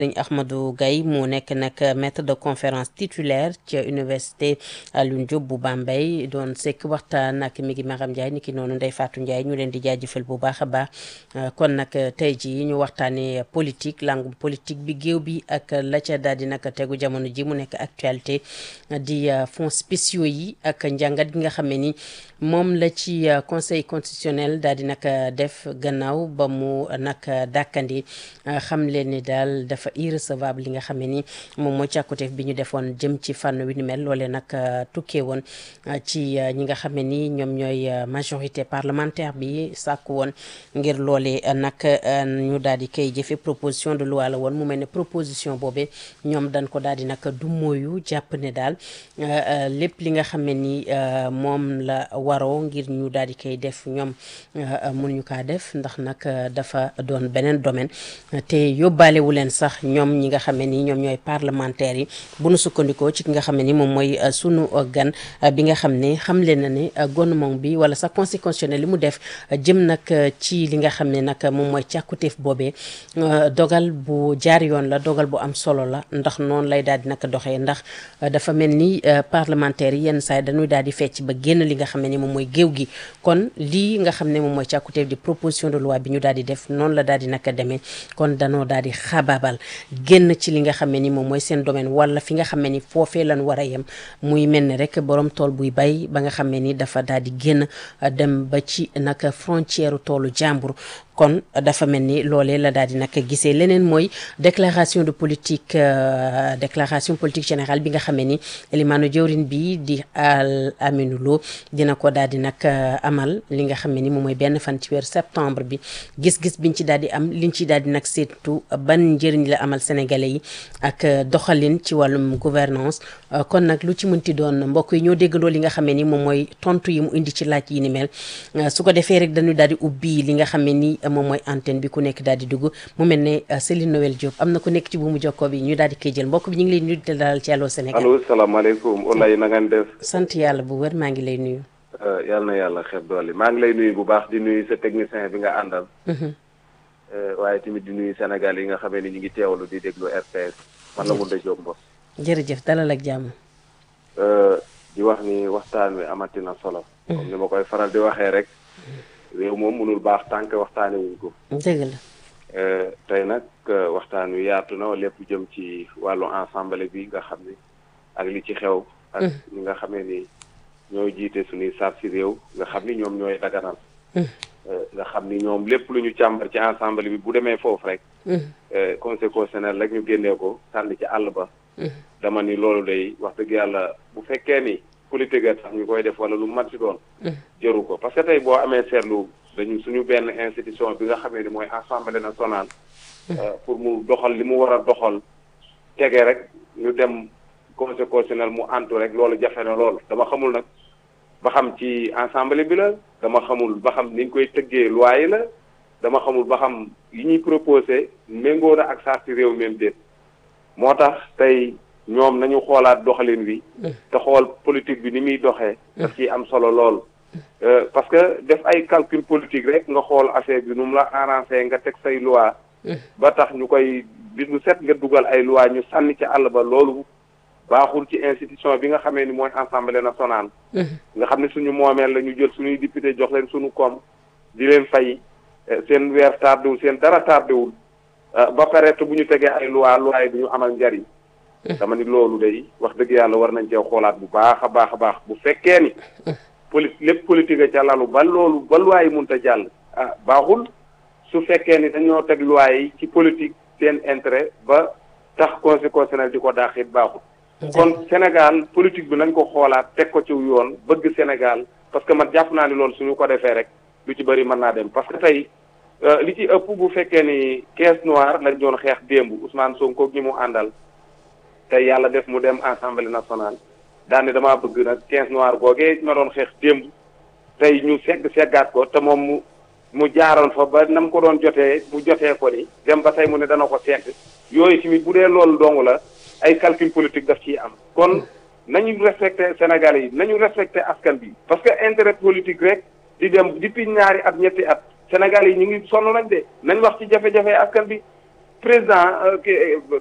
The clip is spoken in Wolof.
sëriñ Ahmadou Gaye mu nekk nag maître de conférence titulaire ci université Alioune Diop bu Bambey doon sekk waxtaan ak mi ngi Maram Ndiaye niki noonu Ndeye Fatou Ndiaye ñu leen di jaajëfal bu baax a baax kon nag tey jii ñu waxtaanee politique langue politique bi géew bi ak la ca daal di nag tegu jamono ji mu nekk actualité di fonds spéciaux yi ak njàngat gi nga xam ne ni moom la ci conseil constitutionnel daal di nag def gannaaw ba mu nag dàkkandi xam leen ni daal dafa irrecevable li nga xam ne ni moom mooy càkkuteef bi ñu defoon jëm ci fànn wi ni mel loolee nag tukkee woon ci ñi nga xam ne ni ñoom ñooy majorité parlementaire bi sàkku woon ngir loolee nag ñu daal di koy jëfe proposition de loi la woon mu mel ne proposition boobee ñoom dañ ko daal di nag du mooyu jàpp ne daal lépp li nga xam ne ni moom la waroo ngir ñu daal di koy def ñoom mënuñu kaa def ndax nag dafa doon beneen domaine te yóbbaalewu leen sax ñoom ñi nga xam ne ni ñoom ñooy parlementaires yi bu nu sukkandikoo ci ki nga xam ne ni moom mooy sunu gan bi nga xam ne xam leen na ne gouvernement bi wala sax conseil constitutionnel li mu def jëm nag ci li nga xam ne nag moom mooy càkkutéef boobee dogal bu jaar yoon la dogal bu am solo la ndax noonu lay daal di nag doxee ndax dafa mel ni parlementaires yi yenn saa yi dañuy daal di fecc ba génn li nga xam ne ni moom mooy géew gi kon lii nga xam ne moom mooy càkkutéef di proposition de loi bi ñu daal di def noonu la daal di nag demee kon danoo daal di xabaabal génn ci li nga xam ne ni moom mooy seen domaine wala fi nga xam ne ni foofee lan war a yem muy mel ni rek borom tool buy bay ba nga xam ne ni dafa daal di génn dem ba ci nag frontière toolu jàmbur kon dafa mel ni loolee la daal di nag gisee leneen mooy déclaration de politique déclaration politique générale bi nga xam ne ni limaanu jëwrin bi di al Aminou Lo dina ko daal di nag amal li nga xam ne ni moom mooy benn fan ci weer septembre bi gis-gis biñ ci daal di am liñ ci daal di nag seetu ban njëriñ la amal sénégalais yi ak doxalin ci wàllum gouvernance kon nag lu ci mënti doon mbokk yi ñoo déggandoo li nga xam ne ni moom mooy tontu yi mu indi ci laaj yi ni mel su ko defee rek dañuy daal di ubbi li nga xam ne ni moom mooy antenne bi ku nekk daal di dugg mu mel ne Céline Noël Diop am na ku nekk ci bu mu jokkoo bi ñu daal di koy jël mbokk bi ñu ngi lay nuyu di dalal ci Allô Sénégal. allo salaamaaleykum Olay na ngeen def. sant yàlla bu wér maa ngi lay nuyu. yàlla na yàlla xeeb doole maa ngi lay nuyu bu baax di nuyu sa technicien bi nga àndal. waaye tamit di nuyu Sénégal yi nga xamee ni ñu ngi teewlu di déglu RTS man la Moundé Diop Mbos. jërëjëf dalal ak jàmm. di wax ni waxtaan wi amati na solo. comme ni ma koy faral di waxee rek. réew moom mënul baax tànk waxtaane wuñ ko. dëgg la. tey nag waxtaan wi yaatu na lépp jëm ci wàllu ensemble bi nga xam ni ak li ci xew. ak ñi nga xamee ni ñooy jiite suñuy saab si réew nga xam ni ñoom ñooy daganal. nga xam ni ñoom lépp lu ñu càmbar ci ensemble bi bu demee foofu rek. conseil constitutionnel rek ñu génnee ko sànni ci àll ba. dama ni loolu day wax dëgg yàlla bu fekkee ni politique a tax ñu koy def wala lu mat si doon. jëru ko parce que tey boo amee seetlu dañu suñu benn institution bi nga xamee ni mooy assemblée nationale. pour mu doxal li mu war a doxal tege rek ñu dem conseil constitutionnel mu antu rek loolu jafe na lool dama xamul nag ba xam ci assemblée bi la dama xamul ba xam ni ñu koy tëggee loi yi la dama xamul ba xam yi ñuy proposé méngoo na ak saa si réew même déet moo tax tey ñoom nañu xoolaat doxalin wi. te xool politique bi ni muy doxee. daf ciy am solo lool. parce que def ay calcul politique rek nga xool affaire bi nu mu la arrangé nga teg say loi ba tax ñu koy bis bu set nga dugal ay loi ñu sànni ci àll ba loolu baaxul ci institution bi nga xamee ni mooy assemblée nationale. nga xam ne suñu moomeel la ñu jël suñuy député jox leen suñu koom di leen fay seen weer tardewul seen dara tardewul ba pare te bu ñu tegee ay loi loi yi du ñu amal njariñ. dama ni loolu day wax dëgg yàlla war nañ cee xoolaat bu baax a baax a baax bu fekkee ni. poli lépp politique a ca lalu ba loolu ba loi yi mënut a jàll. ah baaxul su fekkee ni dañoo teg loi yi ci politique seen intérêt ba tax conseil constitutionnel di ko daaxit baaxul. kon Sénégal politique bi nañ ko xoolaat teg ko ci yoon bëgg Sénégal parce que man jàpp naa ni loolu suñu ko defee rek lu ci bëri mën naa dem parce que tey li ci ëpp bu fekkee ni caisse noire lañ doon xeex démb Ousmane Sonko ñi mu àndal. tey yàlla def mu dem assemblée nationale daane damaa bëgg nag quinze noir googee ma doon xeex démb tey ñu segg seggaat ko te moom mu mu jaaroon fa ba nam ko doon jotee mu jotee ko ni dem ba tey mu ne dana ko segg yooyu tamit bu dee loolu dong la ay calcul politique daf ciy am kon nañu respecté Sénégalais yi nañu respecté askan bi parce que intérêt politique rek di dem depuis ñaari at ñetti at Sénégalais yi ñu ngi sonn nañ de nañ wax ci jafe-jafe askan bi président